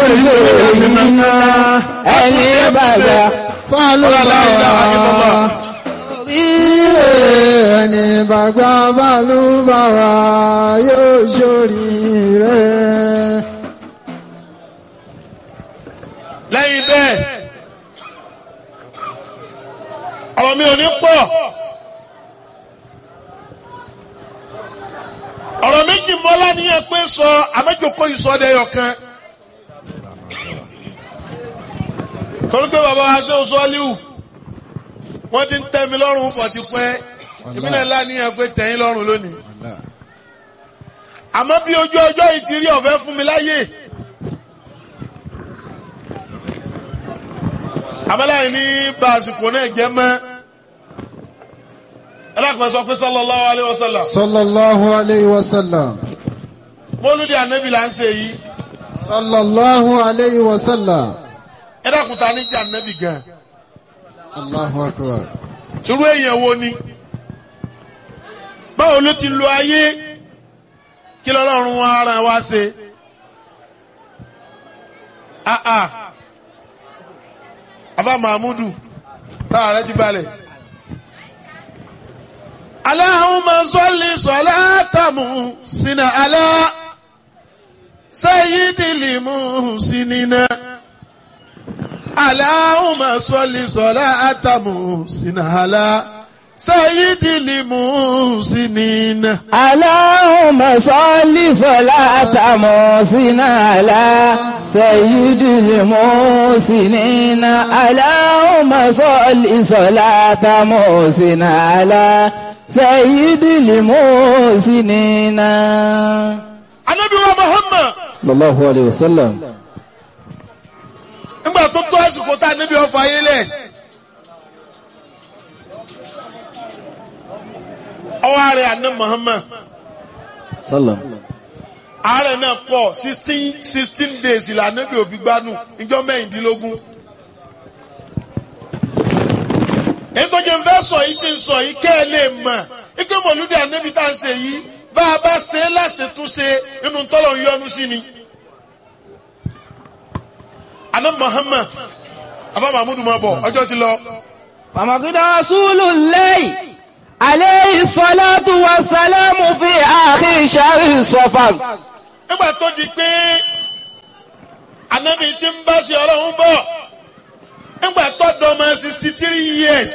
iná ẹni bàbá Fálùbáwá. Ire ẹni bàgbà fálùbáwá yóò ṣoríire. lẹ́yìn bẹ́ẹ̀ ọ̀rọ̀ mi ò ní pọ̀ ọ̀rọ̀ méjì mọ́lá ní ẹ pé sọ àmẹ́jọkọ́ ìsọdẹ̀yọ̀ kan torí pé bàbá wa ṣe oṣù ọ́líwù wọ́n ti ń tẹ́ mi lọ́rùn pọ̀ ti pẹ́ ìbílẹ̀ ńlá ní ẹ pé tẹ̀yìn lọ́rùn lónìí àmọ́ bí ojú ọjọ́ yìí ti rí ọ̀fẹ́ fún mi láyè. abẹ́láyìn ní bá àsìkò náà jẹ́ mọ́ ẹlẹ́kùnrin sọ pé sallallahu alayhi wa sallam Sallallahu alayhi wa sallam. mọ́lúdì ànábì là ń ṣe yìí Sallallahu alayhi wa sallam. ẹlẹ́kùnrin ta ní jẹ́ ànábì gan Allahu akbar. irú èèyàn wo ni báwo ló ti lo ayé kí lọ́lọ́run wa ara wa ṣe ah ah afa mahmudu sára rẹ ti balẹ̀. Allahumma salli salatamu sina ala sayyidil muhsinina. Allahumma salli salatamu sina ala sayyidil muhsinina. Allahumma salli salata musina ala sayyidil musinina Allahumma salli salata musina ala sayyidil musinina Ànábì wa Muhammad sallallahu alayhi wa sallam nígbà tó tó àsìkò tá a níbi ọfà ayé lẹ̀. ọwọ́ ààrẹ àná Muhammad sallam ààrẹ náà pọ̀ sixteen sixteen days ìlànà bí òfin gbanú ìjọ mẹ́rìndínlógún. èyí tó jẹ́ ń fẹ́ sọ yìí ti ń sọ yìí kẹ́ ẹ lè mọ̀ ike mọ̀lúdì ànábì tá à ń ṣe yìí bá a bá ṣe é láṣetúnṣe inú tọ́lọ̀ ń yọnu sí ni. àná Muhammad abá mahmudu máa bọ̀ ọjọ́ ti lọ. فمقد رسول الله عليه الصلاة والسلام في آخر شهر صفر nígbà tó di pé anabi ti ń bá ṣe ọlọ́run bọ̀ nígbà tó dọ́mọ sixty three years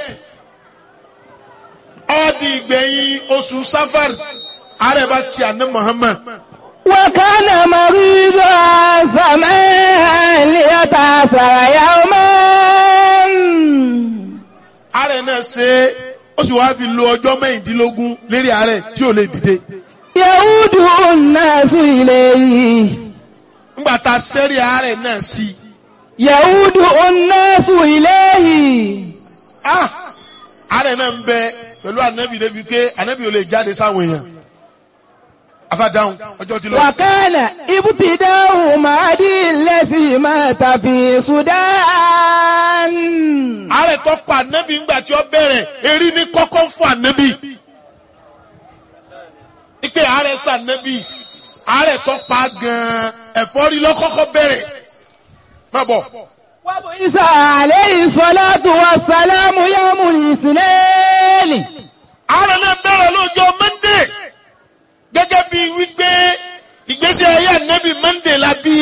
ó di ìgbẹ̀yìn oṣù safar ààrẹ bá kí àná Muhammad وكان مريضا سماء ليتأثر يوما ààrẹ náà ṣe é ó sì wáá fi lo ọjọ́ mẹ́rìndínlógún lérí ààrẹ tí ò lè dìde يعود الناس إليه nígbà tá a sẹ́rí ààrẹ náà sí i يعود الناس إليه ah ààrẹ náà ń bẹ pẹ̀lú anabi débi pé anabi ò lè jáde sáwọn èèyàn afádáhùn ọjọ́ ti lọ. وكان ابتداء مهدي الذي مات في السودان ààrẹ tó pa ànábì ńgbà tí ó bẹ̀rẹ̀ erí ní kọ́kọ́ fún ànábì. ike ààrẹ sànábì ààrẹ tó pa gan-an ẹ̀fọ́rí lọ́kọ́kọ́ bẹ̀rẹ̀. má bọ̀ وبعث عليه الصلاة والسلام يوم الاثنين ààrẹ náà bẹ̀rẹ̀ lọ́jọ́ mọ́ndé gẹ́gẹ́ bí wípé ìgbésí ayé ànábì mọ́ndé la bí.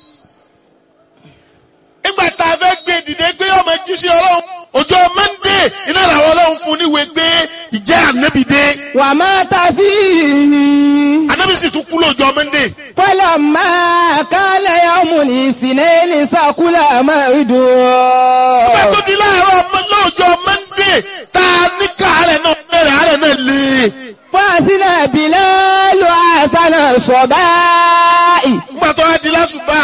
nígbà tá a fẹ́ gbé dìde gbé ọmọ jíṣẹ́ ọlọ́run ọjọ́ mọ́ndé iná làwọn ọlọ́run fún níwèé gbé ìjẹ́ ànábì dé. ومات فيه ànábì sì tún kú lọ́jọ́ mọ́ndé. فلما كان يوم الاثنين سكل موعده Nígbà tó di láàárọ̀ ọmọ lọ́jọ́ Mọ́ndé tá a ní káàárẹ̀ náà bẹ̀rẹ̀ àárẹ̀ náà lé. فأذن بلال حسن الصباح Nígbà tó wá di lásùbà.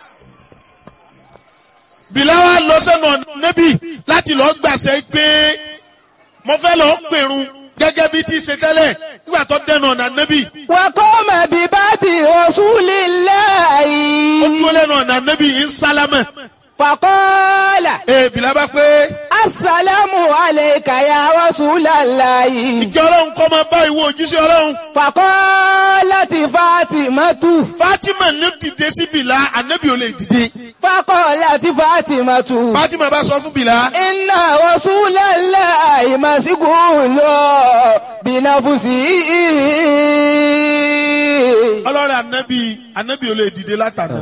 Bìláwá lọ sẹ́nu ọ̀nà níbí láti lọ gbàṣẹ pé mo fẹ́ lọ pèrun gẹ́gẹ́ bí ti ṣe tẹ́lẹ̀ nígbà tó dẹnu ọ̀nà níbí. وقام بباب رسول Ó الله dúró lẹ́nu ọ̀nà níbí ń sálámẹ̀. فقال Ee Bìlá bá pé السلام عليك يا رسول الله ìjọ ọlọ́run kọ́ máa bá ìwọ òjíṣẹ́ ọlọ́run. فقال فقالت فاطمة Fatima ní dìde sí Bìlá ànábì ò lè dìde فقالت فاطمة Fatima bá sọ fún Bìlá إن رسول الله مسجون بنفسه ọlọ́rẹ̀ ànábì ànábì ò lè dìde látàná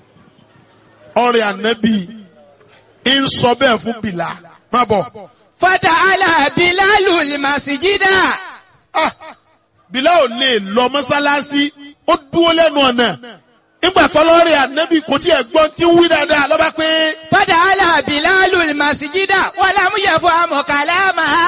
ọ̀rẹ́ ànábì ń sọ bẹ́ẹ̀ fún Bìlá má bọ̀ فدعا بلال المسجد ah Bìlá ò lè lọ mọ́sálásí ó dúró lẹ́nu ọ̀nà nígbà tọ́lọ́rẹ̀ ànábì kò tí ẹ̀ gbọ́n tí ń wí dáadáa lọ́ba pé فدعا بلال المسجد ولم يفهم كلامها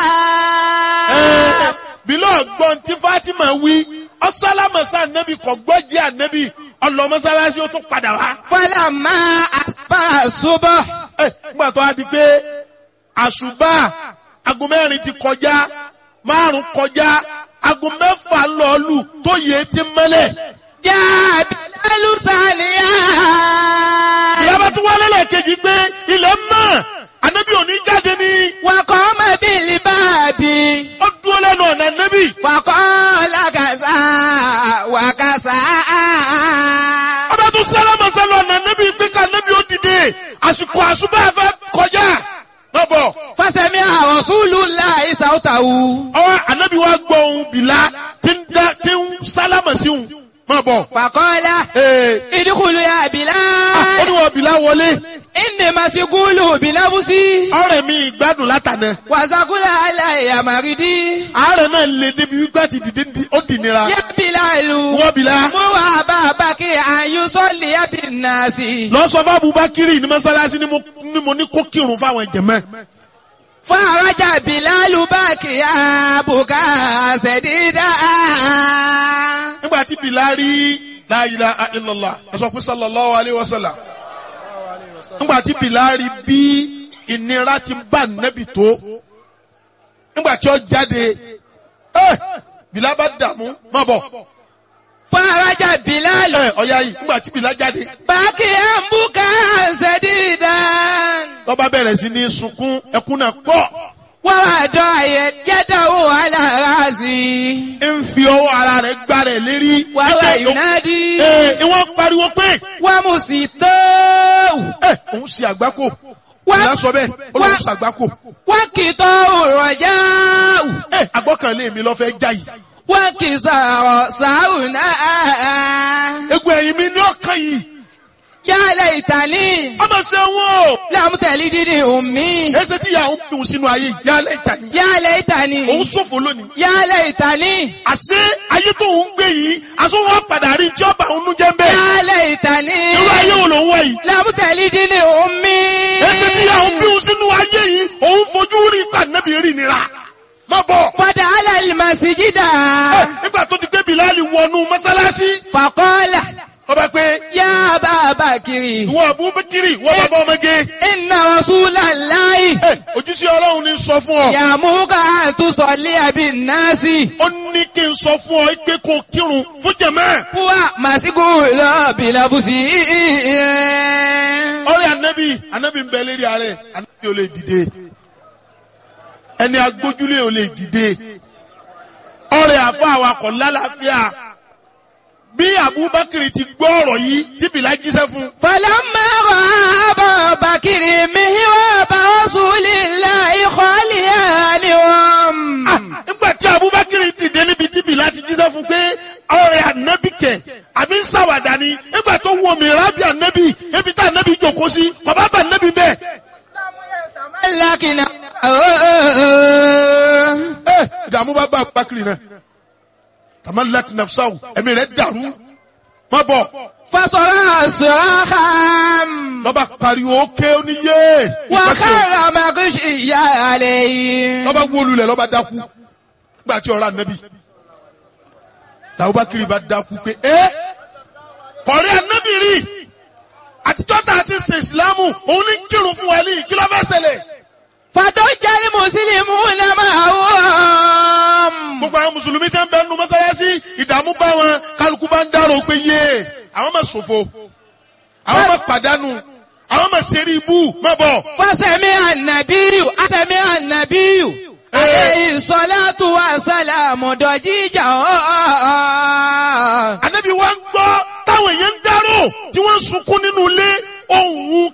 ẹ́ Bìlá ọ̀gbọ́n tí Fatima wí ọ̀sálámọ̀sá ànábì kò gbọ́ jẹ́ ànábì ọlọ́ mọ́sálásí ó tún padà wá. فلما أصبح الصبح Ẹ, nígbà tó a di pé àṣùbà aago mẹ́rin ti kọjá márùn kọjá aago mẹ́fà lọ́ọ̀lù tó yẹ ti mẹ́lẹ̀. جاء بلال ساليا ìyábá tún wálé lẹ́ẹ̀kejì pé ilẹ̀ mọ́ ànábì òní jáde ní وقام بالباب ó dúró lẹ́nu ọ̀nà ànábì. فقال كذا وكذا ọba tún sálámà sálọ ọ̀nà ànábì pé ká ànábì ó dìde àsìkò àṣùbà fẹ́ kọjá. má bọ̀ فسمع رسول الله صوته ọwọ́ ànábì wa gbọ́ ohun bìlá tí ń dá tí ń sálámà sí òun má bọ̀. فقال Ee, ادخل يا ah, ó بلال ní wọ́n bìlá wọlé. إني مسجون بنفسي ọ̀rẹ́ mi ìgbádùn látànà وسقول علي مريدي àárẹ̀ náà lè débi wípé àti dìde ní- ó dì nira يا بلال wọ́n bìlá مو أبا بكر أن يصلي بالناس lọ sọ fún Abubakiri ní mọ́sálásí ni mo ni mo ní kó kírun fáwọn jẹ̀mọ́ فرجع بلال باكيا بكاء سديدا nígbà tí Bilal rí la ilaha illallah ẹ sọ pé sallallahu alayhi wa sallam nígbà tí Bilal rí bí ìnira ti bá nẹ́bì tó nígbà tí ó jáde ẹ Bilal bá dààmú má bọ̀ فرجع بلال ẹ ọ̀ya yìí nígbà tí Bilal jáde باكيا بكاء سديدا lọ́ba bẹ̀rẹ̀ sí ní sunkún ẹkún náà pọ̀. ووضع يده على راسي ń fi ọwọ́ ara rẹ̀ gbá rẹ̀ lérí. وهو Ike- ينادي Ee, ìwọ́n pariwo pé ومسيطه ẹ òun ṣe àgbákò. Wá- Ìyá sọ bẹ́ẹ̀, ó lóun wá- ṣe àgbákò. وكتاه الرجاء Ẹ àgbọ́kànlé mi lọ fẹ́ já yìí. وكسار ساونا Egun ẹ̀yìn mi ní ọkàn yìí. يا ليتني Ọmọ ṣe wọ́n o. لم تلدني أمي Ẹsẹ̀ tí ìyá òun dùn sínú ayé yìí, yálẹ̀ ìta ni. يا ليتني Òun ṣòfò lónìí. يا ليتني Àṣé ayé tó ń gbé yìí, aṣọ wọn padà rí tí ọba òun jẹ́ ń bẹ́ẹ̀. يا ليتني Irú ayé wo ló ń wá yìí? لم تلدني أمي Ẹsẹ̀ tí ìyá òun bí òun sínú ayé yìí, òun fojú rí ìpàdánẹ́bì rí nira. Má bọ̀. فدخل المسجد Ẹ, Nígbà tó ti gbé Bìláàlì wọnú mọ́sálásí. فقال ọba pé يا أبا بكر ìwọ abubakiri ìwọ bàbá ọmọge إن رسول الله ẹ ojúṣe ọlọ́run ní sọ fún ọ يأمرك أن تصلي بالناس ó ní kí n sọ fún ọ pé kó o kírun fún jẹ̀mẹ́ هو مسجون بلبسه ọ̀rẹ́ anabi anabi ń bẹ lérí ààrẹ anabi ò lè dìde ẹni agbójúlé ò lè dìde ọ̀rẹ́ àfa awakọ̀ lálàáfíà bí abubakiri ti gbọ́ ọ̀rọ̀ yìí tí bìlá jíṣẹ́ fún فلما رأى أبا بكر مهراب رسول الله خاليا لهم Ah, nígbà tí abubakar dìde níbi tí bìlá ti jíṣẹ́ fún pé ọ̀rẹ́ ànábì kẹ̀ àbí ń ṣàwàdà ni nígbà tó wọ mi rábì ànábì ebi tá ànábì jòkó sí bàbá bá ànábì bẹ́ẹ̀. لكن ẹ ìdààmú bá bá abubakar náà tamalak nafsahu ẹ̀mí rẹ̀ dàrú má bọ̀ فصرع صراخا lọ́ba pariwo ké oníyé ìpàṣẹ وخر مغشيا عليه lọ́ba wólulẹ̀ lọ́ba dákú nígbà tí ọ̀rọ̀ ànábì tàbúbakar bá dákú pé ẹ kọ̀rí ànábì rí àtijọ́ tá a ti ṣe ìsìlámù òun ní kírun fún wa ní kí ló fẹ́ ṣẹlẹ̀. فضج المسلمون معهم gbogbo àwọn mùsùlùmí tẹ́ ń bẹ nínú mọ́sálásí ìdààmú bá wọn kálukú bá ń dárò pé yé àwọn máa ṣòfò àwọn máa pàdánù àwọn máa ṣeré ibú má bọ̀. فسمع النبي سمع النبي عليه الصلاة والسلام ضجيجا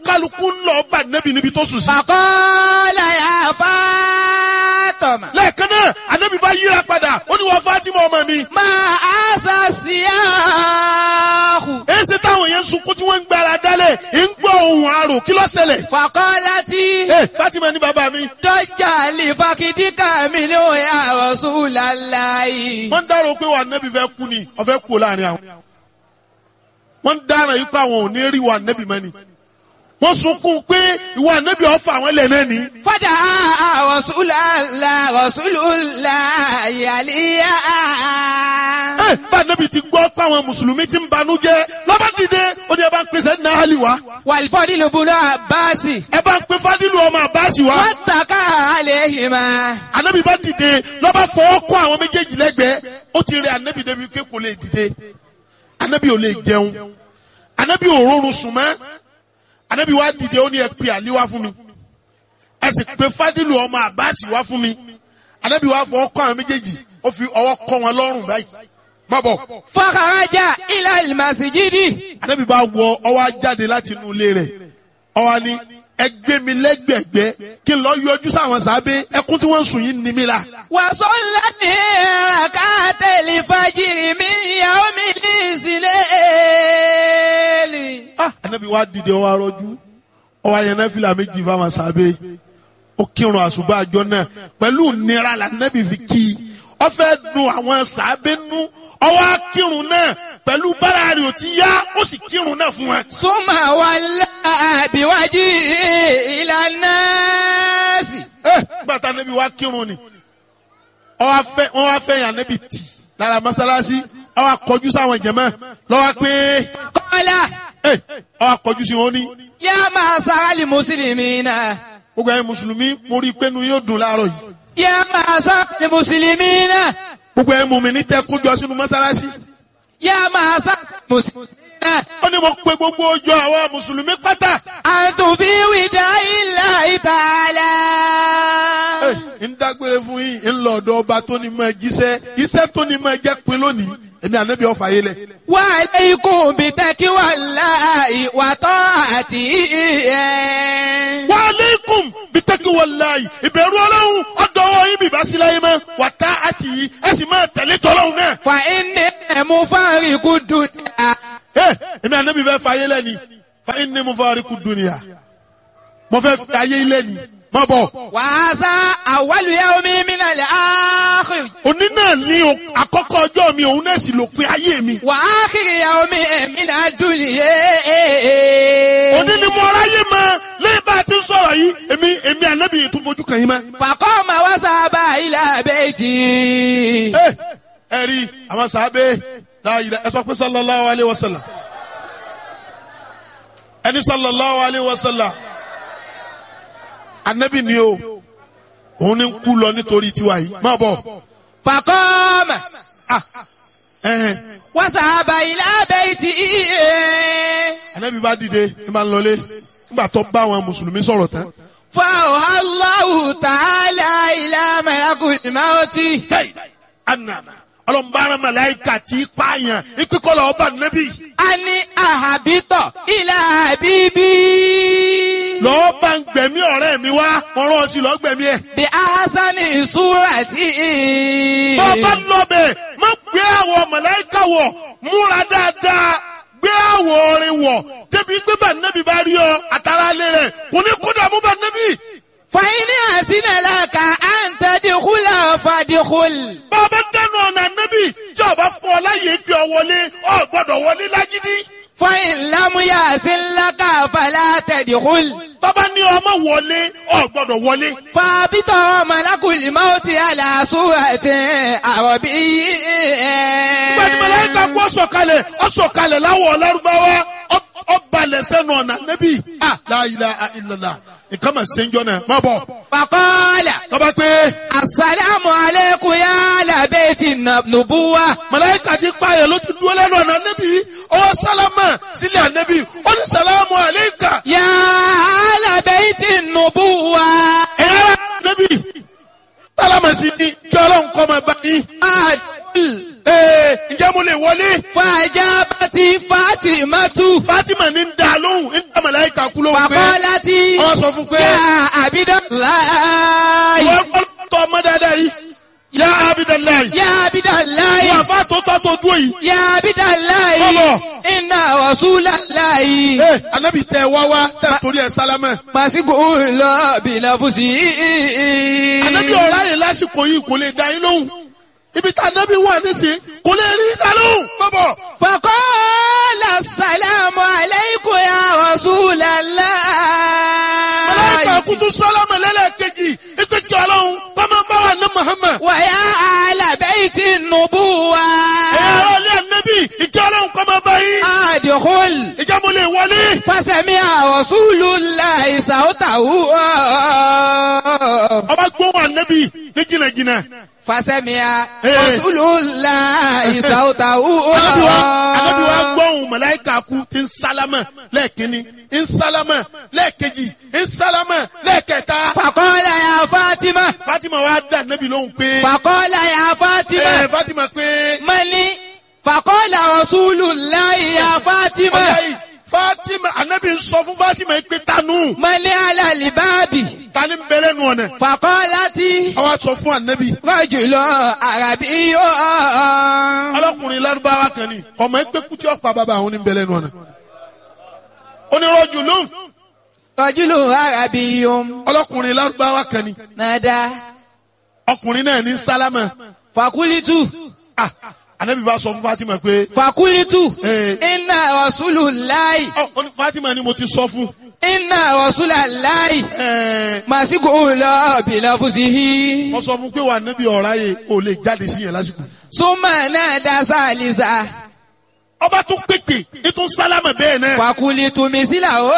kálukú ń lọ bá nẹ́bí níbi tó sùn sí. فقال يا فاطمة lẹ́ẹ̀kan náà ànábì bá yíra padà ó ní wọ́n Fátímà ọmọ mi. ما أسى السياح èsì táwọn yẹn ń sunkún tí wọ́n ń gbára dálẹ̀ ń gbọ́ ohun àrò kí ló ṣẹlẹ̀. فقالت ẹ Fátímà ní bàbá mi. ضج لفخذك منه يا رسول الله wọ́n ń dárò pé wà nẹ́bí fẹ́ kú ni ọ̀fẹ́ kú láàrin àwọn. wọ́n ń dára yìí pé àwọn ò ní rí wà nẹ́bí mọ́ ni. wọ́n sunkún pé ìwà nẹ́bí ọ̀fà àwọn ilẹ̀ náà ni. فدعا رسول الله رسول الله عليا ẹ bá nẹ́bí ti gbọ́ pé àwọn mùsùlùmí ti ń banú jẹ́ lọ́ba dìde ó ní ẹ bá ń pèsè ní ahali wa. والفضل بن عباس ẹ bá ń pe fadilu ọmọ àbáṣì wa. واتكى عليهما anabi bá dìde lọ́ba fọwọ́ kọ́ àwọn méjèèjì lẹ́gbẹ̀ẹ́ ó ti rẹ anabi débi pé kò lè dìde anabi ò lè jẹun anabi ò rọrùn sùn mọ́ anabi wá dìde ó ní ẹ pe àlí wá fún mi ẹ sì pe fadilu ọmọ àbáàsì wá fún mi anabi wá fọwọ́ kọ́ àwọn méjèèjì ó fi ọwọ́ kọ́ wọn lọ́rùn báyìí má bọ̀ فخرج إلى المسجد anabi bá wọ ọwọ́ á jáde láti inú ilé rẹ̀ ọwọ́ ni ẹ gbé mi lẹ́gbẹ̀gbẹ́ kí n lọ yọjú sáwọn sábẹ́ ẹkún tí wọ́n ń sùn yìí ní mi la. وصلى ركعت الفجر من يوم الإسلام ah anabi wa dìde ọwọ arọjú ọwọ ayẹnẹ fìlà méjì fáwọn sábẹ́ ó kírun àṣùbà àjọ náà pẹ̀lú nira la anabi fi kí i ó fẹ́ dùn àwọn sábẹ́ nú ọwọ akírun náà pẹ̀lú bára rẹ̀ ò ti yá ó sì kírun náà fún wọn. ثم ولى بوجهه إلى الناس ẹ gbàtà anabi wa kírun ni ọwọ afẹ wọn wá fẹ́ yàn anabi tì lára mọ́sálásí ọwọ akọjú sáwọn jẹmọ lọwọ pé قال ẹ ọwọ akọjú sí wọn ní يا معشر المسلمين gbogbo ẹ̀yin mùsùlùmí mo rí i pé nu yóò dùn láàárọ̀ yìí. يا معشر المسلمين gbogbo ẹ̀ mú mi ní tẹ́ kójọ sínú mọ́sálásí. يا معشر المسلمين ó ní mo pe gbogbo ọjọ́ àwọn mùsùlùmí pátá. أنتم في وداع الله تعالى Ẹ, ń dágbére fún yín ń lọ ọ̀dọ̀ ọba tó ní mọ jíṣẹ́ iṣẹ́ tó ní mọ jẹ́ pin lónìí èmi ànábì ọ̀fà yé lẹ̀. وعليكم بتقوى الله وطاعته wa aleikum bitaki walayi ìbẹ̀rù ọlọ́run ọ̀dọ́wọ́ yín bìbá sí láyé mọ́ wà tá àti yìí ẹ sì máa tẹ̀lé tọ́lọ́run náà. فإني مفارق الدنيا Ẹ, èmi ànábì fẹ́ fa ayé lẹ́ni fa inni mufariqu dunya mo fẹ́ fi ayé lẹ́ni má bọ̀. وهذا أول يوم من الآخر òní náà ní o- àkọ́kọ́ ọjọ́ mi òun náà sì lópin ayé mi. وآخر يوم من الدنيا òní ni mo ráyè mọ lẹ́yìn bá a ti ń sọ̀rọ̀ yìí èmi èmi ànábì yìí tún fojú kàn yín mọ́. فقام وذهب إلى بيته ẹ ẹ rí àwọn sàábé láàyè ẹ sọ pé sallallahu alayhi wa sallam ẹni sallallahu alayhi wa sallam ànábì ni o òun ni ń kú lọ nítorí tiwa yìí má bọ̀ فقام ẹhẹn وذهب إلى بيته ànábì bá dìde ẹ máa ń lọlé nígbà tó bá àwọn mùsùlùmí sọ̀rọ̀ tán. فأوحى الله تعالى إلى ملك الموت Hey, anana ọlọmọbaara malayika ti pààyàn ìpínkọlọ ọba nẹbi أن أهبط إلى حبيبي lọọ bá ń gbẹ̀mí ọ̀rẹ́ mi wá mo rán ọ sí lọọ gbẹ̀mí ẹ. بأحسن صورة bọ́ọ̀bá lọ́bẹ̀ má gbé àwọ̀ malayika wọ̀ múra dáadáa gbé àwọ̀ orin wọ̀ débi gbé bá nẹbi bá rí ọ àtàrà alẹ́ rẹ̀ kò ní kó dààmú bá nẹbi. فإن أحسن لك أن تدخل فادخل bọ́ọ̀bá dẹnu ọ̀nà nẹbi tí ọba fún ọ láyé gbé ọ wọlé ọ gbọ́dọ̀ wọlé lágídí. فإن لم يحسن لك فلا تدخل tọ́ba ní ọmọ wọlé ọ gbọ́dọ̀ wọlé. فابط ملك الموت على صورة عربي gbẹ̀dì mẹlẹ́ka kú ọ̀sọ̀kalẹ̀ ọ̀sọ̀kalẹ̀ láwọ̀ ọ̀lárúbáwá ọ̀balẹ̀ sẹ́nu ọ̀nà nẹ́bí. la ilaha illallah nǹkan mà ṣe ń jọ náà má bọ̀. فقال tọ́ba pé السلام عليكم يا أهل بيت النبوة mẹlẹ́ka ti pààyàn ló ti dúró lẹ́nu ọ̀nà nẹ́bí ọwọ́ sálámà sílẹ̀ ànẹ́bí ó ní sàlámù àléékà. يا أهل بيت النبوة ẹ̀yà nẹ́bí sálámà sí ni kí ọlọ́run kọ́ máa bá yín. أدخل ee ǹjẹ́ mo lè wọlé. فأجابت فاطمة Fatima ní ń da lóhùn ń dá màláíkà kú ló ń gbé فقالت wọ́n sọ fún pé يا عبد الله wọ́n tọ́ ọmọ dáadáa yìí yá abidalayi يا عبد الله wọ́n àfa tó tọ́ tó dúró yìí. يا عبد الله Bọ́bọ̀. إن رسول الله ee anabi tẹ wá wá tẹ torí ẹ sálámẹ. مسجون بنفسه anabi ọ̀rá yẹn lásìkò yìí kò lè dá yín lóhùn ibi tá anabi wà nísìnyí kò lè rí dá lóhùn. bọ́bọ̀ فقال السلام عليكم يا رسول الله màláíkà kutu sálámẹ lẹ́lẹ́kejì ìpèkì ọlọ́run kọ́mọ bá wà ní Muhammad. ويا أهل بيت النبوة ẹ̀yà ara ilé anabi ìjọ ọlọ́run kọ́mọ bá yín. أدخل ìjà mo lè wọlé. فسمع رسول الله صوته ọba gbóhùn anabi ní jìnnàjìnnà. فسمع Eh. رسول الله صوته anabi wa anabi wa gbóhùn màláíkà kú ti ń sálámẹ lẹ́ẹ̀kínní ń sálámẹ lẹ́ẹ̀kejì ń sálámẹ lẹ́ẹ̀kẹta. فقال يا فاطمة Fatima wa dá anabi lóhùn pé. فقال يا ẹ فاطمة Fatima pé. من فقال رسول الله يا فاطمة ọ̀yá yìí Fatima anabi ń sọ fún Fatima yìí pé tanu من على الباب tani ń bẹ̀rẹ̀ nù ọ̀nà. فقالت àwa sọ fún anabi. رجل عربي ọlọ́kùnrin lárúbáwá kan ni ọmọ ẹgbẹ́ kútí ọ̀pá bàbá àwọn ní ń bẹ̀rẹ̀ nù ọ̀nà. onírọ̀jù lóhùn رجل عربي ọlọ́kùnrin lárúbáwá kan ni نادى ọkùnrin náà ní sálámà. فقلت ah anabi bá sọ fún Fatima pé. فقلت Eh. إن رسول الله ọ ọ ní Fatima ni mo ti sọ fún. إن رسول الله ẹ مسجون بنفسه wọ́n sọ fún pé wà níbi ọ̀rá yìí ò lè jáde sí yẹn lásìkò. ثم نادى ثالثا ọba tó pèpè ètò sálámà bẹ́ẹ̀ náà. فقلت مثله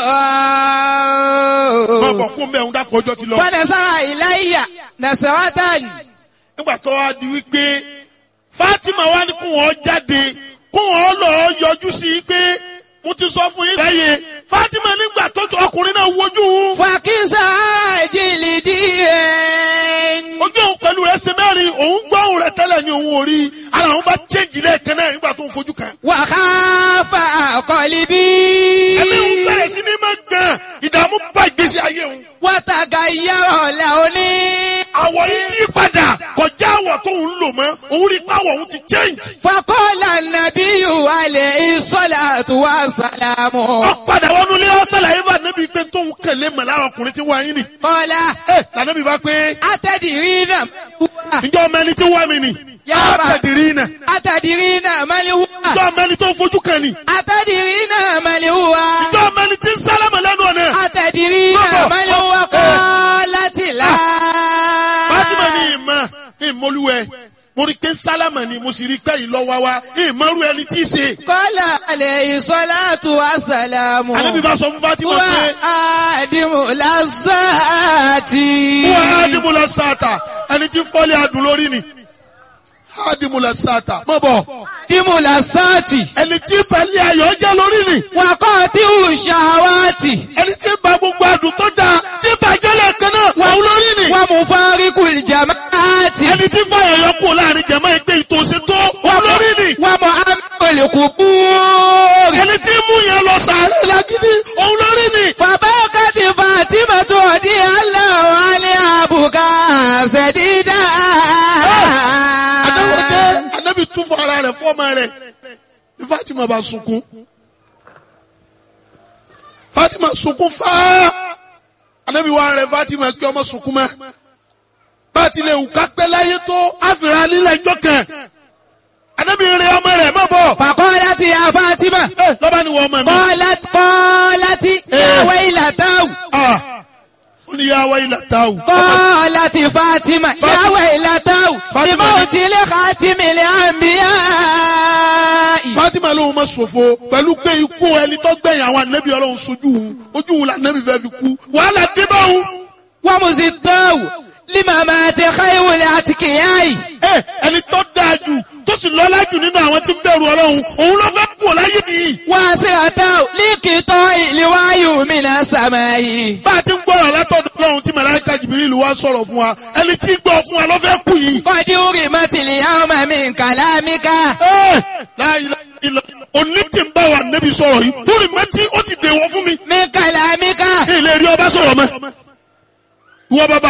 máa bọ̀ kó mbẹ́ òun dákọ̀ ọjọ́ ti lọ. فنزع إلي نسرة nígbà tó wá di wípé Fatima wá ní kó wọn jáde kó wọn lọ yọjú sí i pé mo ti sọ fún yín lẹ́yìn Fatima nígbà tó ọkùnrin náà wojú òun فكسى جلدي ojú òun pẹ̀lú rẹ̀ ṣe mẹ́rin òun gbọ́ òun rẹ̀ tẹ́lẹ̀ ní òun ò rí ara òun bá chéjì lẹ́ẹ̀kan náà nígbà tó ń fojú kan. وخاف قلبي ẹ̀mí òun bẹ̀rẹ̀ sí ní máa gbọ̀n ìdààmú bá ìgbésí ayé òun. وتغير لوني àwọ̀ yìí yí padà kọjá àwọ̀ tó ń lò mọ́ òun rí pàwọ̀ òun ti change. فقال النبي عليه الصلاة والسلام ó padà wọnú ilé ọ̀sẹ̀ làyè bá nẹ́bí pé tóun kẹ̀lé mọ̀ lára ọkùnrin tí wọ́n ayé nì. قال ẹ lànàbí bá pé أتدرين ǹjọ́ ọmọ ẹni tí wọ́n mi nì. Yá á bá. tẹ̀dìrí nà. أتدرين من هو ǹjọ́ ọmọ ẹni tó fojú kan nì. أتدرين من هو ǹjọ́ ọmọ ẹni tí ń sálámà lẹ́nu ọ̀nà. أتدرين Baba. من هو Eh. قالت لا Fátímà ní ìmọ̀ ìmọ̀lúwẹ̀ mo rí pé sálámà ni mo sì rí pé ìlọ́wà wa ìmọ̀rú ẹni tí í ṣe. قال عليه الصلاة والسلام Ànábì bá sọ fún Fátímà هو pé آدم لذات wọ́n ádìmúlẹ̀ sáàtà ẹni tí fọ́lẹ̀ adùn lórí ni. ádìmúlẹ̀ sáàtà mọ̀ bọ̀ آدم لذات ẹni tí pẹ̀lẹ́ ayọ̀ jẹ́ lórí ni. وقاطع الشهوات ẹni tí ba gbogbo adùn tó dáa tí bàjẹ́ lẹ́ẹ̀kan náà wà ó lórí ni. ومفارق الجماعات ẹni tí fàyà yọ kú láàrin jẹ̀mọ́ ẹgbẹ́ ìtòsí tó wà ó lórí ni. ومؤمن القبور ẹni tí mú yẹn lọ sàárẹ̀ lágídí òun lórí ni. فبكت فاطمة رضي الله عنها بكاء سديدا adáwọ̀dé anábì tún fún ara rẹ̀ fọ́ọ̀mà rẹ̀ ní Fatima bá sunkún Fatima sunkún fáá anábì wà rẹ̀ Fatima kí ọmọ sunkún mọ́ bá ti lè wù ká pẹ́ láyé tó àfìrà lílẹ̀ ẹjọ́ kan anábì rẹ̀ ọmọ rẹ̀ má bọ̀ فقالت يا فاطمة ẹ lọ́ba ni wọ́n ọmọ mi قالت قالت يا إيه. ويلته ah ó ní yà wáyé làtàwù قالت فاطمة يا فاطمة. ويلته فاطمة. لموت لخاتم الأنبياء Fatima lóhun ma ṣòfò pẹ̀lú pé ikú ẹni tó gbẹ̀yìn àwọn ànábì ọlọ́run sojú òun ojú òun lànàbì fẹ́ fi kú wàhálà dé bá òun. ومزداه لممات خير الأتقياء ẹ ẹni tó dáa jù tó sì lọ́lá jù nínú àwọn tí ń bẹ̀rù ọlọ́run òun ló fẹ́ kú láyé nìyí. واسرته لقطاع الوحي من السماء bá a ti ń gbọ́rọ̀ látọ̀dọ̀ ọlọ́run tí màláíkà Jibril wá sọ̀rọ̀ fún wa ẹni tí ń gbọ́ fún wa ló fẹ́ kú yìí. قد أرمت اليوم من كلامك ẹ láyé ilẹ̀ òní tí ń bá wa nẹ́bi sọ̀rọ̀ yìí lórí mẹ́tí ó ti dèwọ́ fún mi.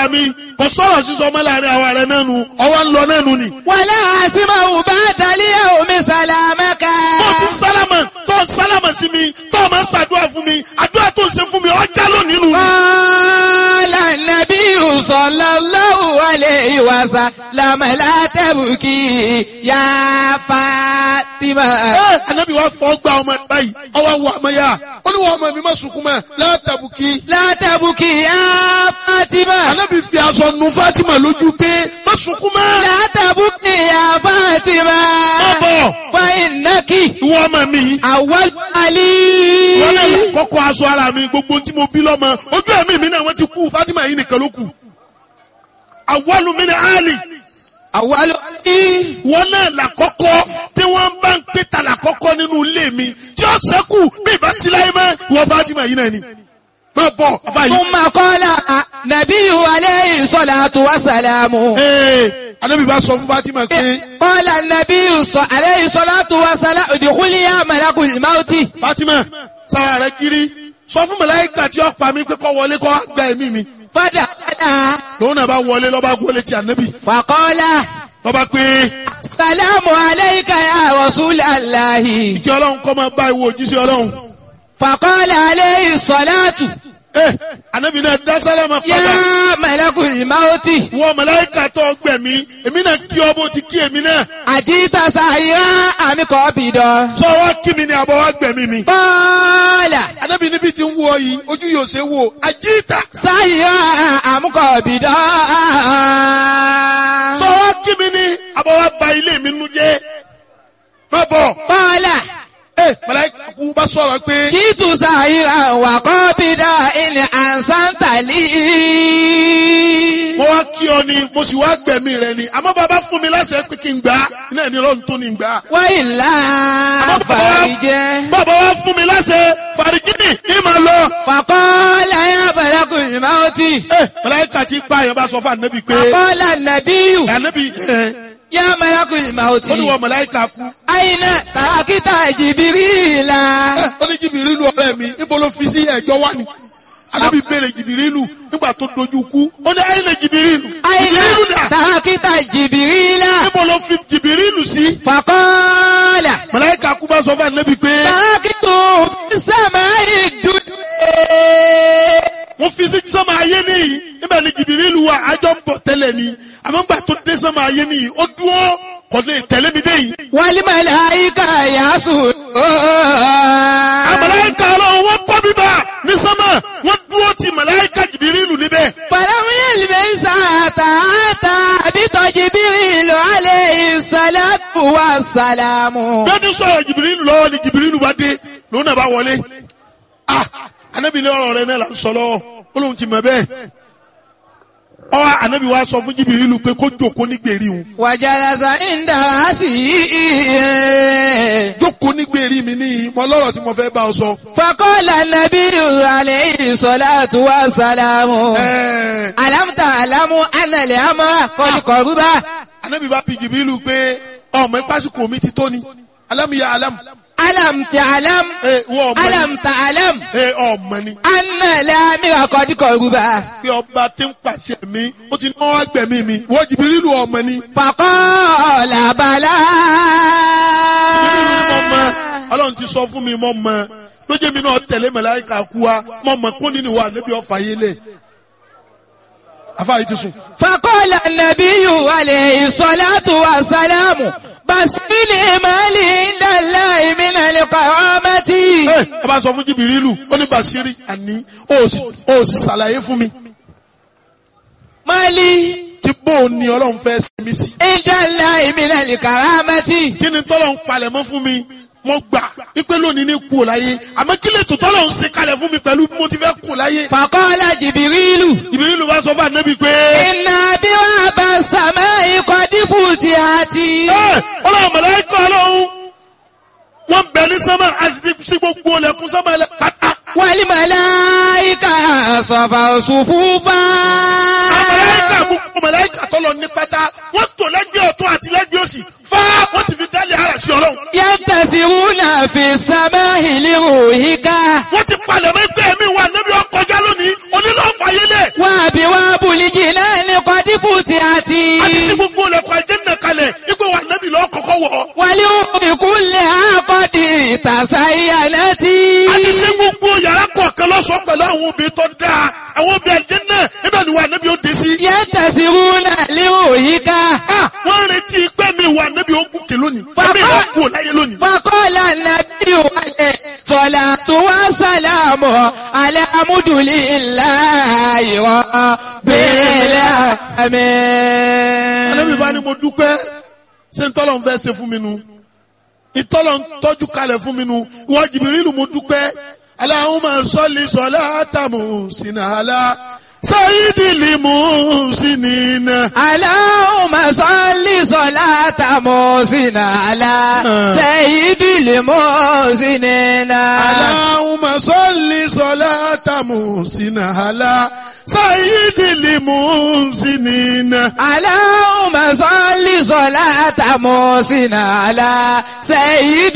mi kò sọ̀rọ̀ sísọ ọmọ láàrin àwa rẹ̀ náà nu ọwọ́ ń lọ náà nu ni. wàlá àsìmọ̀ bá dalíyà omi sàlámẹ́ka. tó ti sálámà tó sálámà sí mi tó máa ṣàdúrà fún mi àdúrà tó ń ṣe fún mi ọjà lónìí nù ni. Qala an-nabiyyu sallallahu alayhi wa sallam la tabki ya Fatima. ẹ anabi wa fọ gba ọmọ ẹ báyìí ọwọ́ wọ ọmọ yá ó ní wọ́n ọmọ mi má sunkún mọ́ látàbùkì. La tabki ya Fatima. anabi fi aṣọ nu Fatima lójú pé má sunkún mọ́. La tabki ya Fatima. má bọ̀ Fa innaki ìwọ ọmọ mi yìí. awwal ali. wọ́n náà là kọ́kọ́ aṣọ ara mi gbogbo tí mo bí lọ́mọ ojú ẹ̀mí mi náà wọ́n ti kú Fatima yìí nìkan ló kù. àwọlù mi ni Ali Awwal ali. wọ́n náà là kọ́kọ́ tí wọ́n bá ń pè ta là kọ́kọ́ nínú ilé mi tí ó sẹ́kù bí ìbá síláyé mọ́ ìwọ Fatima yìí náà ni. má bọ̀ afa yìí. ثم قال نبي عليه الصلاة والسلام ee anabi bá sọ fún Fatima pé قال النبي ص- عليه الصلاة والسلام ادخلي يا ملك الموت Fatima sara rẹ kiri sọ fún màláíkà tí ó pa mí pé kó wọlé kó wá gba ẹ̀mí mi فدخل lòun náà bá wọlé lọ́ba gbọ́lé ti anabi فقال lọ́ba pé السلام عليك يا رسول الله kí ọlọ́run kọ́ máa bá ìwọ òjíṣẹ́ ọlọ́run. فقال عليه الصلاة ẹ anabi náà dá sálámà padà يا ملك الموت wọ màláíkà tó gbẹ̀mí èmi náà kí ọ bó ti kí èmi náà أجيت سائرا أم قابضا sọ wá kí mi ní àbọ̀ wá gbẹ̀mí mi. قال anabi níbi tí ń wọ yìí ojú yóò ṣe wò àjíìtà سائرا أم قابضا sọ wá kí mi ní àbọ̀ wá ba ilé mi nu jẹ́ má bọ̀. قال ẹ màláíkà kú bá sọ̀rọ̀ pé كنت سائرا وقابضا إن أحسنت لي mo wá kí ọ ni mo sì wá gbẹ̀mí rẹ ni àmọ́ bàbá fún mi láṣẹ pé kí n gbà á iná ẹni ọlọ́run tó ní gbà á. وإلا فارجه bàbá wa fún mi láṣẹ fàrígìnì ní màá lọ. فقال يا ملك الموت ẹ màláíkà tí pa àyàn bá sọ fún ànábì pé فقال النبي ànábì ẹ يا ملك الموت ó ní wọ màláíkà kú. أين تركت جبريل ẹ ó ní jìbìrìlù ọ̀rẹ́ mi níbo ló fi sí ẹ̀jọ́ wá ni. ànábì béèrè jìbìrìlù nígbà tó dojú kú ó ní ayé lè jìbìrìlù. أين jìbìrìlù dà تركت جبريل níbo ló fi jìbìrìlù sí. فقال màláíkà kú bá sọ fún ànábì pé تركته في السماء الدنيا wọ́n fi sí sọ́mọ ayé nìyí níbẹ̀ ni jìbìrìlù wa àjọ ń bọ̀ tẹ́lẹ̀ ni àmọ́ nígbà tó dé sọ́mọ ayé nìyí ó dúró kò lè tẹ̀lé mi dé yìí. والملائكة يسجدون àmàláìka ọlọ́run wọ́n kọ́ bíbá ní sọ́mọ̀ wọ́n dúró ti màláìka jìbìrìlù níbẹ̀. فلم يلبس حتى أتى بط جبريل عليه الصلاة والسلام bí wọ́n ti sọ̀rọ̀ jìbìrìlù lọ́wọ́ ni jìbìrìlù bá dé lòun náà bá wọlé. ah anabi ní ọ̀rọ̀ rẹ náà là ń sọ lọ́wọ́ ó lóun ti mọ̀ bẹ́ẹ̀. ọwọ́ anabi wa sọ fún jìbìrìlù pé kó jòkó ní gbèrí òun. وجلس عند رأسه jókòó ní gbèrí mi níyì mo lọ́rọ̀ tí mo fẹ́ bá ọ sọ. فقال النبي عليه الصلاة والسلام ẹ̀ẹ́ ألم تعلم أن الأمر قد قرب anabi bá bi jìbìrìlù pé ọmọ ìpásíkò mi ti tó ni alámìyá alámù. ألم تعلم ẹ wọ́n ọmọ ni ألم تعلم ẹ ọmọ ni. أن الأمر قد قرب pé ọba tí ń pàṣẹ mi ó ti náwó agbẹ̀mí mi wọ́n jìbìrìlù ọmọ ni. فقال بلى jìbìrìlù mọ̀ mọ́ ọlọ́run ti sọ fún mi mọ̀ mọ́ lójú mi náà tẹ̀lé màláíkà kú wa mọ̀ mọ́ kún nínú wa níbi ọ̀fà yé lẹ̀ afáyé ti sùn. فقال النبي عليه الصلاة والسلام بس لمالي عند الله من القرامة ẹ ẹ bá sọ fún jìbìrìlù ó ní bàṣírí àní ó sì ó sì ṣàlàyé fún mi مالي tí bóun ni ọlọ́run fẹ́ ṣe mí sí. عند الله من الكرامة kí ni tọ́lọ̀ ń palẹ̀ mọ́ fún mi mo gbà ipe lónìí ní kú láyé àmọ́ kí lè tó tọ́lọ̀ ń ṣe kalẹ̀ fún mi pẹ̀lú bí mo ti fẹ́ kú láyé. فقال جبريل jìbìrìlù bá sọ fún ànábì pé. إن أبواب السماء قد فتحت ẹ ọlọ́run mọ̀lẹ́kọ̀ ọlọ́run wọ́n bẹ̀ ní sánmà àti sí gbogbo ọlẹ́kùn sánmà ẹlẹ́ pátá. والملائكة صفوا صفوفا mọ̀lẹ́kà gbogbo mọ̀lẹ́kà tọ́lọ ní pátá wọ́n tò lẹ́gbẹ̀ẹ́ ọ̀tún àti lẹ́gbẹ̀ẹ́ òsì fá wọ́n ti fi dálé ara sí ọlọ́run. ينتسرون في السماء لروحك wọ́n ti palẹ̀ mọ́ ẹgbẹ́ mi wà níbi ọkọjá lónìí onílọ́ọ̀fà yẹlẹ̀. وأبواب الجنان الفاتحة àti sí gbogbo ilẹ̀kùn àjẹ́nà kalẹ̀ ipò wà nẹ́bí lọ́ọ́ kọ́kọ́ wọ̀. ولأم كل عقد تزينت àti sí gbogbo yàrá kọ̀ọ̀kan lọ́sọ̀ọ́ pẹ̀lú àwọn obìnrin tó dáa àwọn obìnrin àjẹ́nà ibẹ̀ ni wà nẹ́bí ó dé sí. ينتسرون لروحك Ah, wọ́n retí pé mi wà nẹ́bí ó gùnkè lónìí Bàbá- ẹ̀mí ìwà kú láyé lónìí. فقال النبي عليه الصلاة والسلام على حمد لله رب العالمين Ànábì bá ní mo dúpẹ́ ṣé ń tọ́lọ̀ ń fẹ́ ṣe fún mi nu ìtọ́lọ̀ ń tọ́jú kalẹ̀ fún mi nu ìwọ Jìbìrìlù mo dúpẹ́ Allahumma salli salata muhsina ala sayyidil muhsinina. اللهم صل صلاة محسن على سيد المحسنين Allahumma salli salata muhsina ala sayyidil muhsinina. اللهم صل صلاة محسن على سيد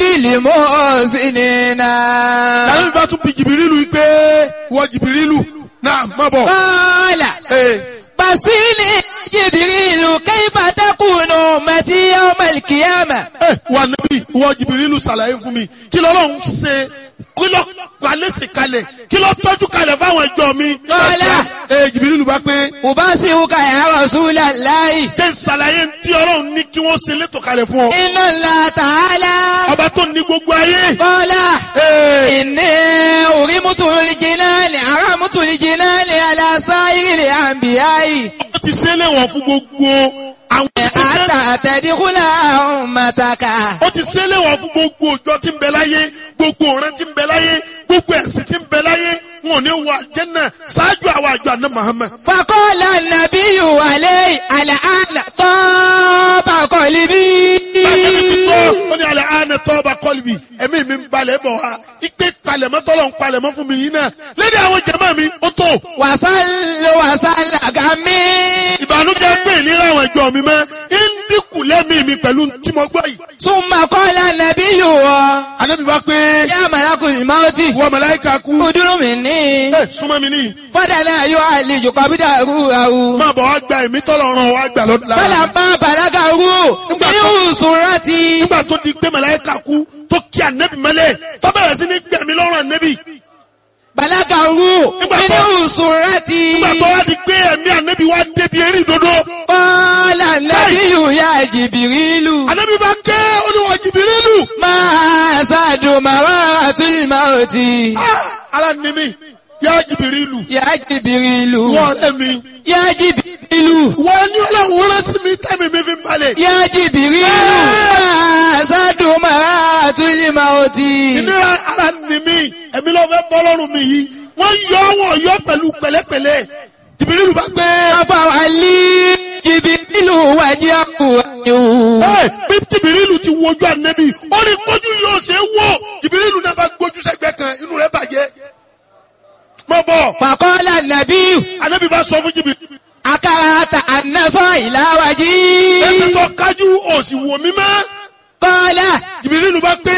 المحسنين Ànábì bá tún bi Jìbìrìlù yìí pé ìwọ Jìbìrìlù náà má bọ̀. قال Ee. بصيني جبريل كيف تكون أمتي يوم القيامة ẹ wà níbí ìwọ jìbìrìlù ṣàlàyé fún mi kí lọ́lọ́run ṣe kí lọ́ palẹ́sì kalẹ̀ kí lọ́ tọ́jú kalẹ̀ fáwọn ẹjọ́ mi. Kọ́lá. ẹ jìbìrìlù bá pé أبصرك يا رسول الله jẹ́ ṣàlàyé tí ọlọ́run ní kí wọ́n ṣe létò kalẹ̀ fún ọ. إن الله تعالى ọba tó ní gbogbo ayé. قال Ee, إني أرمت الجنان أرمت الجنان على سائر الأنبياء ó ti ṣe léwọ̀n fún gbogbo àwọn ìgbésẹ̀. حتى تدخل أمتك ó ti ṣe léwọ̀n fún gbogbo òjò tí ń bẹ láyé gbogbo ọ̀rẹ́ tí ń bẹ láyé gbogbo ẹ̀sìn tí ń bẹ láyé wọn ò ní wọ àjẹ́nà ṣáájú àwọn àjọ àná Muhammad. فقال النبي عليه الآن طاب قلبي Bàtẹ́mi ti tọ́, ó ní alẹ́ àánẹ tọ́ ọba kọ́lùbì, ẹ̀mí mi ń balẹ̀ bọ̀ wá. Ipe palẹ̀mọ́ tọ́lọ̀ ń palẹ̀mọ́ fún mi yìí náà. Lédè àwọn jẹ̀mọ́ mi, ó tó. وصل وصل غمي Ìbànújẹ́ pé ìlera àwọn ẹ̀jọ́ mi mọ́. Ń dínkù lẹ́mí mi pẹ̀lú tí mo gbọ́ yìí. ثم قال النبي Ànábì bá pé يا ملك الموت wọ màláíkà kú. ادر مني Ẹ súnmọ́ mi níyì. فدنا يعالج قبض روحه Máa bọ̀ wá gba ẹ̀mí tọ́lọ̀ ràn wá gbà lọ́dún lára. فلما بلغه من سرتي Nígbà tó di pé màláíkà kú tó kí ànẹ́bì mọ́lẹ̀ tó bẹ̀rẹ̀ sí ní gbẹ̀mí lọ́rùn ànẹ́bì. بلغه من سرتي Nígbà tó wá di pé ẹ̀mí ànẹ́bì wá débi eré ìdodo. قال النبي يا جبريل Ànábì bá ké olúwa Jìbìrìlù. ما أسعد مرات الموت Ah, Ara ni mi, yá Jìbìrìlù. يا جبريل Wọ́n ọ̀rẹ́ mi. يا جبريل Wọ́n ní ọlọ́run rán sí mi tẹ́mi mi fi ń balẹ̀. يا جبريل ما أسعد مرات الموت Ìnira ara ni mi, ẹ̀mí ló fẹ́ bọ́ lọ́rùn mi yìí. Wọ́n yọ wọ́n yọ pẹ̀lú pẹ̀lẹ́pẹ̀lẹ́. Jìbìrìlù bá gbé. أفعلي جبريل وجهه Ẹ bí Jìbìrìlù ti wojú ànẹ́bí, ó ní kójú yóò ṣe é wò. Jìbìrìlù náà bá gbójú sẹ́gbẹ́ kan, inú rẹ̀ bàjẹ́. Mọ̀ bọ̀, فقال النبي ànẹ́bí bá sọ fún Jìbìrìlù. أكرهت أن نصر إلى Ẹsẹ̀ وجهي tó kájú òsì wò mí mọ́. قال Jìbìrìlù bá gbé.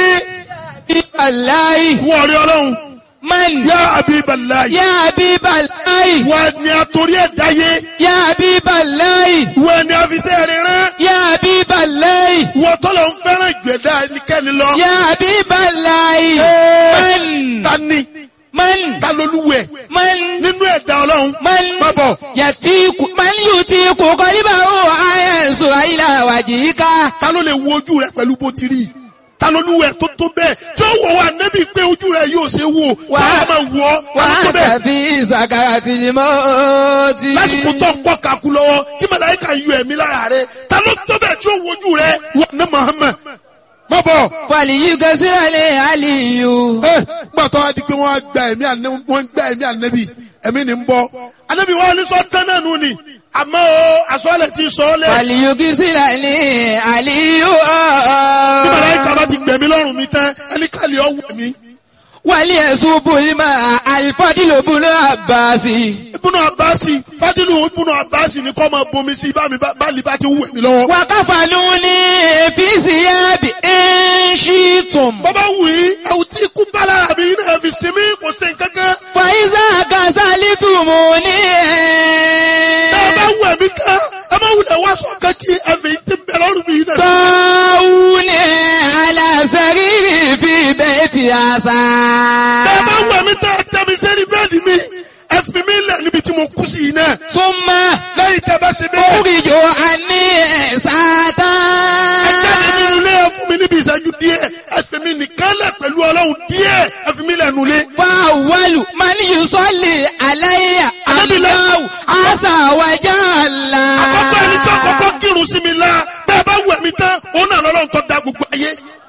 الله Wọ́n rí ọlọ́run. من Yá Abibalayi. يا حبيب الله Wọ́n ni àtòrí ẹ̀ dáyé. يا حبيب الله Wọ́n ni àfisẹ́ rẹ̀ rán. يا حبيب الله Wọ́n tọ́lọ̀ ń fẹ́ràn ìgbẹ̀dá ẹnikẹ́ni lọ. يا حبيب الله Ẹ́ẹ̀, من Ta ni? من Ta lolúwẹ̀? من Nínú ẹ̀dá ọlọ́run. من Má bọ̀. يتيك من يتيك قلبه أينسو إلى وجهك Ta ló lè wo ojú rẹ̀ pẹ̀lú bó ti rí? Ta lolúwẹ̀ tó tó bẹ́ẹ̀? Tí ó wọ̀ wá nẹ́bí pé ojú rẹ̀ yóò ṣe wò. Wà- Tí wọ́n máa wọ̀ ọ́. Ta ló tó bẹ́ẹ̀? وأنت في سكرة الموت Lásìkò tó ń kọ́ kakú lọ́wọ́ tí màláíkà yọ ẹ̀mí lára rẹ̀. Ta ló tó bẹ́ẹ̀ tí ó wo ojú rẹ̀? Wọ́n ní Muhammad. Má bọ̀. فليكسر علي ẹ gbàtọ́ wa di pé wọ́n á gba ẹ̀mí ànẹ́ wọ́n ń gba ẹ̀mí ànẹ́bí ẹ̀mí ni ń bọ́ ànẹ́bí wa ní sọ tán náà nù ni àmọ́ o àsọ̀lẹ̀ ti sọ ọ́ lẹ̀ فليكسر علي bí màláíkà bá ti gbẹ̀mí lọ́rùn mi tán ẹni kàlẹ́ ọ̀wọ̀ mi وليصب الماء الفضل بن عباس ibùnú abasi fadilu ibùnú abasi ni kọ́ máa bomi sí bá mi bá bá lè bá ti wù mí lọ́wọ́. وكفنوني في ثياب إن شئتم bàbá wù yí ẹ̀wù tí ikú bá lára mi náà fi sinmi kò sí nǹkankan. فإذا كسلتموني tá a bá wù ẹ̀mí kan ẹ má ti àṣà. bẹ́ẹ̀ bá wù mí tẹ́ ẹ tẹ́ mi sẹ́ni bẹ́ẹ̀dì mi ẹ fi mí lẹ̀ níbi tí mo kú sí yìí náà Súnmọ́ lẹ́yìn tẹ́ bá ṣe bẹ́ẹ̀ oríjò àní ẹ̀sátá. ẹ jáde nínú ilé ẹ fún mi níbi ìṣẹ́jú díẹ̀ ẹ fi mí nìkan lẹ̀ pẹ̀lú ọlọ́run díẹ̀ ẹ fi mí lẹ̀ nulẹ̀. Fáwọ́lù máa ní Yusọ́lì aláìyá Anábìlẹ̀. Allahu àṣà wájà ńlá. àkọ́kọ́ ẹni tí àkọ́kọ́ kírun sí mi la bẹ́ẹ̀ bá wù mí tán òun náà lọ́lọ́run tó da gbogbo ayé.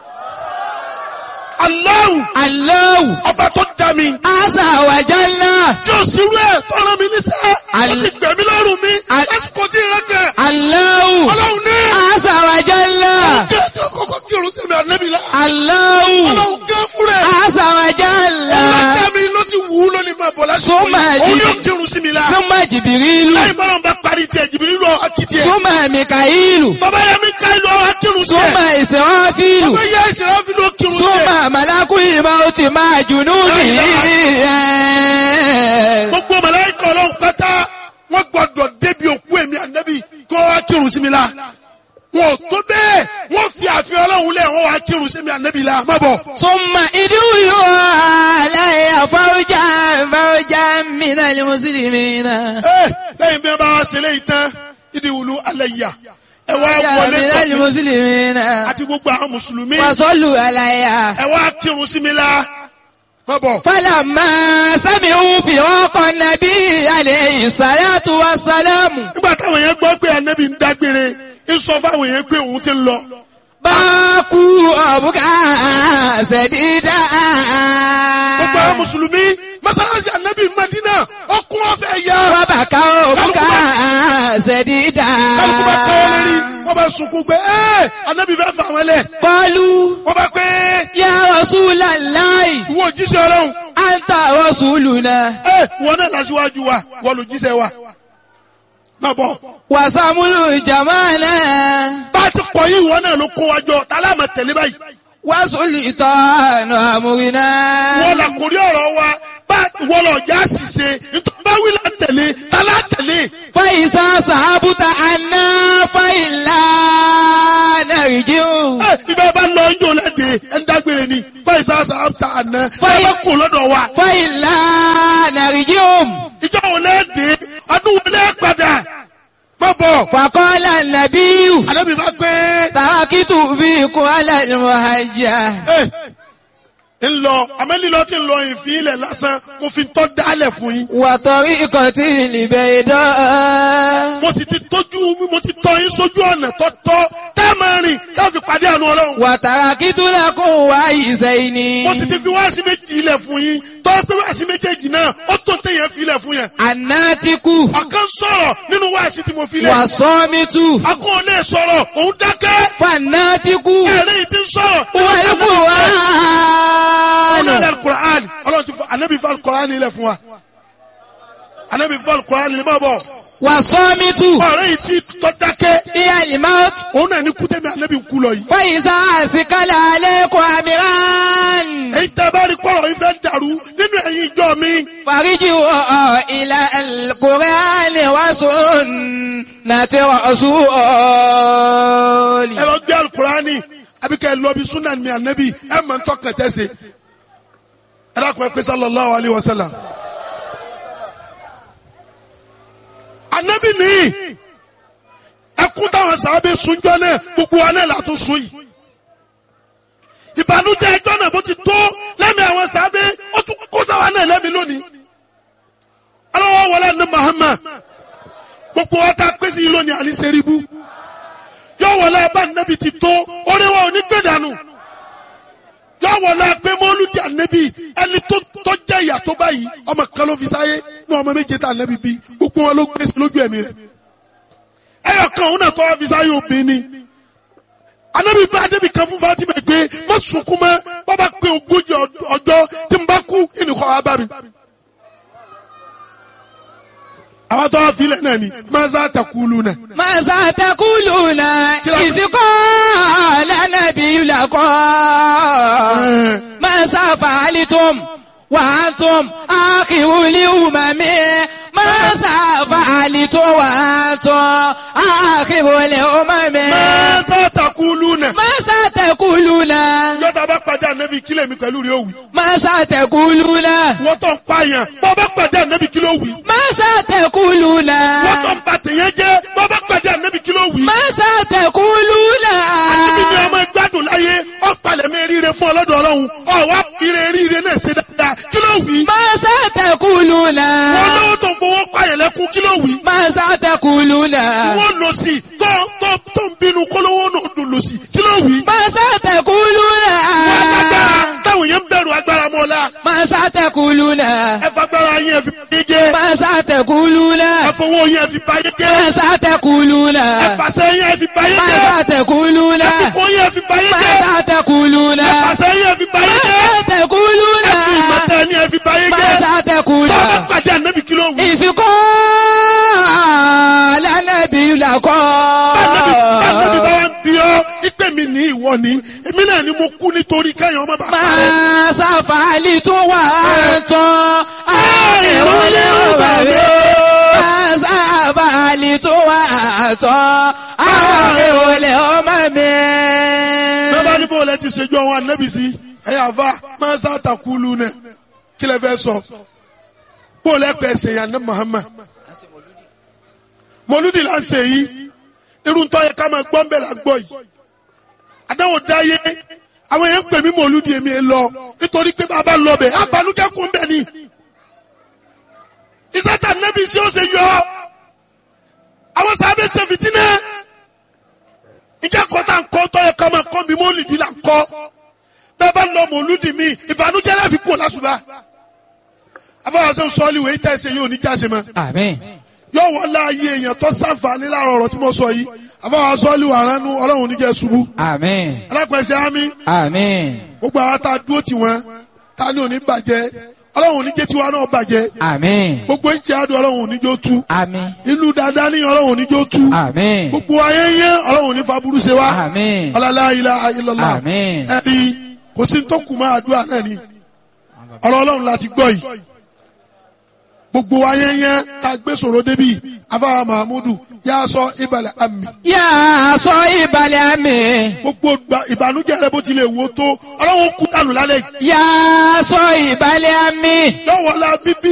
Allahu Allahu ọba tó da mi àṣà wájà ńlá. tí o sì rú ẹ̀ tọ́ra mi níṣẹ́ ó Al- ti gbẹ̀mí lọ́rùn mi Al- lásìkò tí ì rẹ́kẹ̀ Allahu ọlọ́run ní àṣà wájà ńlá. kí ẹ tí àkọ́kọ́ kírun sí mi ànábì la Allahu ọlọ́run gé fúnra ẹ̀. àṣà wájà ńlá. ọlọ́jà mi ló sì wù ú lónìí máa bọ̀ lásìkò Súnmọ́ yìí òun ẹ̀jì- yóò kírun sí mi la Súnmọ́ Jìbìrìlù. lẹ́yìn bọ́lá ń bá parí tiẹ̀ jìbìrì lọ akitiẹ̀ Súnmọ́ Mìkàílù. bàbá yẹn mi ká ìlú ọ̀hún akírun tiẹ̀ Súnmọ́ Ìsìráfílù. bàbá yẹn ìṣẹ̀lẹ̀ fi ló kírun tiẹ̀ Súnmọ́ Màlákùlì Máùtì máa jùnú bì í. gbogbo màláíkà ọlọ́run pátá wọ́n gbọ́dọ̀ débi òkú èmi ànábì kí wọ́n wá kírun sí mi la wọn ò tó bẹ́ẹ̀ wọ́n fi àfihàn ọlọ́run lẹ̀ wọ́n wá kírun sí mi ànábì la má bọ̀. ثم ادعوا علي فوجا فوجا من المسلمين Ẹ, lẹ́yìn bí wọ́n bá wá ṣe léyìí tán ìdí wùlú alẹ́ yà ẹ wá فوجا wọlé من tọ̀ mí المسلمين àti gbogbo àwọn mùsùlùmí وصلوا علي ẹ wá kírun sí mi la má bọ̀. فلما سمعوا فراق النبي عليه الصلاة والسلام nígbà táwọn yẹn gbọ́ pé ànábì ń dágbére ń sọ fáwọn yẹn pé òun ti ń lọ. باكوا أبكى سديدا gbogbo àwọn mùsùlùmí mọ́sálásí ànábì Mádínà ọkùn ọ̀fẹ́ yá. وبكوا أبكى سديدا kálukú bá káwọ́ lérí wọ́n bá sunkún pé ẹ́ ànábì fẹ́ fà wọ́n lẹ̀. قالوا wọ́n bá pé يا رسول الله ìwọ òjíṣẹ́ ọlọ́run أنت رسولنا ẹ́ wọn náà lásìwájú wa wọ́n ló jíṣẹ́ wa. má bọ̀ وسمل جمالا bá a ti kọ̀ yí ìwọ náà ló kó wa jọ tálá máa tẹ̀lé báyìí. وسلطان أمرنا wọ́n là kórí ọ̀rọ̀ wa bá wọ́n lọ já ṣìṣe nítorí bá wí là ń tẹ̀lé tálá tẹ̀lé. فإذا صحبت عنا فإلا نرجع ẹ ibẹ̀ bá lọ ijó lẹ́dẹ̀ẹ́ ẹ̀ ń dágbére ni fáìsà sàbàtà àná ẹ Fáì- bá kó lọ́dọ̀ wa. فإلا نرجع ìjọ wo lẹ́dẹ̀ẹ́ ọdún wo lẹ́ padà má bọ̀. فقال النبي àdébí bá gbé تركت فيكم على المهجة ẹ ń lọ amẹ́lílọ́ ti ń lọ ìfín ilẹ̀ lásán mo fi tọ́ dálẹ̀ fún yín. وطريقة البيضاء mo sì ti tójú mo ti tọ́ yín sójú ọ̀nà tọ́tọ́ tẹ́ ẹ máa rìn ká fi pàdé àánú ọlọ́run. وتركت لكم وعيسين mo sì ti fi wáàsí méjì ilẹ̀ fún yín tọ́ pé wáàsí méjèèjì náà ó tó téèyàn fi ilẹ̀ fún yẹn. الناتك ọ̀kan sọ̀rọ̀ nínú wáàsí tí mo fi lẹ̀. والصامت akọ́ ò lè sọ̀rọ̀ òun dákẹ́. فالناتك ẹ̀rẹ́ yìí ti ń sọ̀rọ̀. والقرآن ọlọ́run alukur'an ọlọ́run ti fọ anabi fọ alukur'an ilẹ̀ fún wa. anabi fọ alukur'an ilẹ̀ máa bọ̀. والصامت ọ̀rẹ́ yìí ti tọ́ dákẹ́. هي الموت òun náà ní kútẹ́mi anabi ń kú lọ yìí. فإذا أسكل عليكم أمران èyí tẹ́ bá rí kọ́rọ̀ yìí fẹ́ dàrú nínú ẹ̀yin ìjọ mi. فارجعوا إلى القرآن وسنة رسول ẹ lọ gbé alukurani àbí kẹ́ ẹ lọ bí sunan mi anabi ẹ mọ̀ ń tọ́kàn tẹ́sẹ̀. ẹ dákun ẹ pé sallallahu alayhi wa sallam. anabi ni ẹkún táwọn sábẹ́ sunjọ náà gbogbo wa náà látún sun yìí. ìbànújẹ́ ẹjọ́ náà bó ti tó lẹ́mìí àwọn sábẹ́ ó tún kó sáwa náà lẹ́mìí lónìí. aláwọ̀ wọlé ní Muhammad gbogbo wa ta pèsè yìí lónìí àní sẹ́ríbù yọ wọlé abá nẹ́bi ti tó orí wa ò ní gbé dànù yọ wọlé agbé mọ́lúdì ànẹ́bi ẹni tó tó jẹ́ ìyà tó báyìí ọmọ kan ló fi sáyé ní ọmọ méje tá ànẹ́bi bí gbogbo wọn ló gbé sí lójú ẹ̀mí rẹ̀ ẹyọ kan òun náà tó wá fi sáyé obìnrin ni ànẹ́bi bá ànẹ́bi kan fún Fatima gbé má sunkún mọ́ bàbá pé ogójì ọjọ́ tí n bá kú ìnìkọ́ wa bá mi àwọn tó wá filẹ̀ náà ni maza takulu náà. ماذا تقولون إذ قال النبي لكم ماذا فعلتم وأنتم آخر الأمم ماذا فعلتم وأنتم آخر الأمم maza takulu náà. ماذا تقولون yọta bá padà ànábì kílẹ̀ mi pẹ̀lú rí òwì. ماذا تقولون wọ́n tó ń pààyàn bọ́ bá pàdé ànábì kí ló wì. ماذا تقولون wọ́n tó ń ba tèèyàn jẹ́ bọ́ bá pàdé ànábì kí ló wì. ماذا تقولون ànábì ni ọmọ gbádùn láyé ọ̀pàlẹ̀ mi ríire fún ọlọ́dọ̀ ọlọ́run ọ̀wá ire ríire náà ṣe dáadáa kí ló wì. ماذا تقولون wọ́n lówó tó ń fowó pààyàn lẹ́kún kí ló wì. ماذا تقولون wọ́n lò sí tó tó tó ń bínú kólówó náà dùn lò sí kí ló wì. ماذا تقولون wọ́n agbára táwọn yẹn ń bẹ̀rù agbára mọ́ la ماذا تقولون ẹ fagbára yẹn fi báyé jẹ́ ماذا تقولون ẹ fowó yẹn fi báyé jẹ́ ماذا تقولون ẹ fàṣẹ yẹn fi báyé jẹ́ ماذا تقولون ẹ fipò yẹn fi báyé jẹ́ ماذا تقولون ẹ fàṣẹ yẹn fi báyé jẹ́ ماذا تقولون ẹ fi ìmọ̀tẹ́ ni ẹ fi báyé jẹ́ ماذا تقولون bọ́ọ̀bá pàdé ànábì kí ló wù. ìsìnkú lánàbí làkọ́. Ànábì bá wá ń bí ọ́ ìpè mi ní ìwọ ni èmi náà ni mo kú nítorí kẹ́yìn ọmọ bàbá rẹ̀. máa ṣàfàlì tó wà tán. àìrúlé ọba mi. máa ṣàfàlì tó wà tán. àìrúlé ọmọ mi. bẹ́ẹ̀ bá ní bó lẹ ti ṣèjú àwọn ànábì sí ẹ̀yà àfa máa ń sàtàkùlù náà kí lẹ fẹ́ sọ bó lẹ pẹ̀ ṣèyàn ní Muhammad mọlúdì là ń ṣe yìí irú ń tọ́ yẹ ká máa gbọ́ ń bẹ̀ là ń gbọ́ yìí àdáwò dáyé àwọn yẹn ń pè mí mọlúdì èmi ẹ lọ nítorí pé bàbá lọ bẹ̀ abanújẹ́ kún bẹ̀ ni ìsátà nẹ́bí sí ó ṣe yọ àwọn sábẹ́ ṣe fìtínà ìjà kọ́tà ń kọ́ tọ́ yẹ ká máa kọ́ mi mọ́lìdì là ń kọ́ bẹ́ẹ̀ bá lọ mọlúdì mi ìbànújẹ́ láfi kú lásùbà afọwọ́sẹ́ sọ́ọ́lì wẹ̀ ìtẹ́ ṣe yóò ní jáse mọ́ àmín. yóò wọ́n láàyè èèyàn tó sàǹfààní láàrọ̀ ọ̀rọ̀ tí mo sọ yìí àbáwá sọ́ọ́lù àránú ọlọ́run oníjẹ́ ṣubú àmín. alápẹ̀sẹ̀ ámì àmín. gbogbo àwọn tá a dúró tì wọ́n tá a ní òní bàjẹ́ ọlọ́run oníjẹ́ tiwa náà bàjẹ́ àmín. gbogbo ìjẹ́ àdùn ọlọ́run oníjó tú àmín. ìlú dáadáa ní ọlọ́run oníjó tú àmín. gbogbo ayé yẹn ọlọ́run oní faburú ṣe wá àmín. ọlọ́lá ilá ayélujára àmín. ẹni kò sí tó kù máa àdúrà náà ni ọ̀rọ̀ ọlọ́run láti gbọ́ yìí gbogbo ayé yẹn ká gbé sọ̀rọ̀ débi afáwa mahamudu yà sọ ìbàlẹ̀ àmì yà á sọ ìbàlẹ̀ àmì. gbogbo gba- ìbànújẹ́ rẹ bó tilẹ̀ wò tó ọlọ́run kú dànù lálẹ́ yìí yà á sọ ìbàlẹ̀ àmì. yọ̀wọ́lá bíbí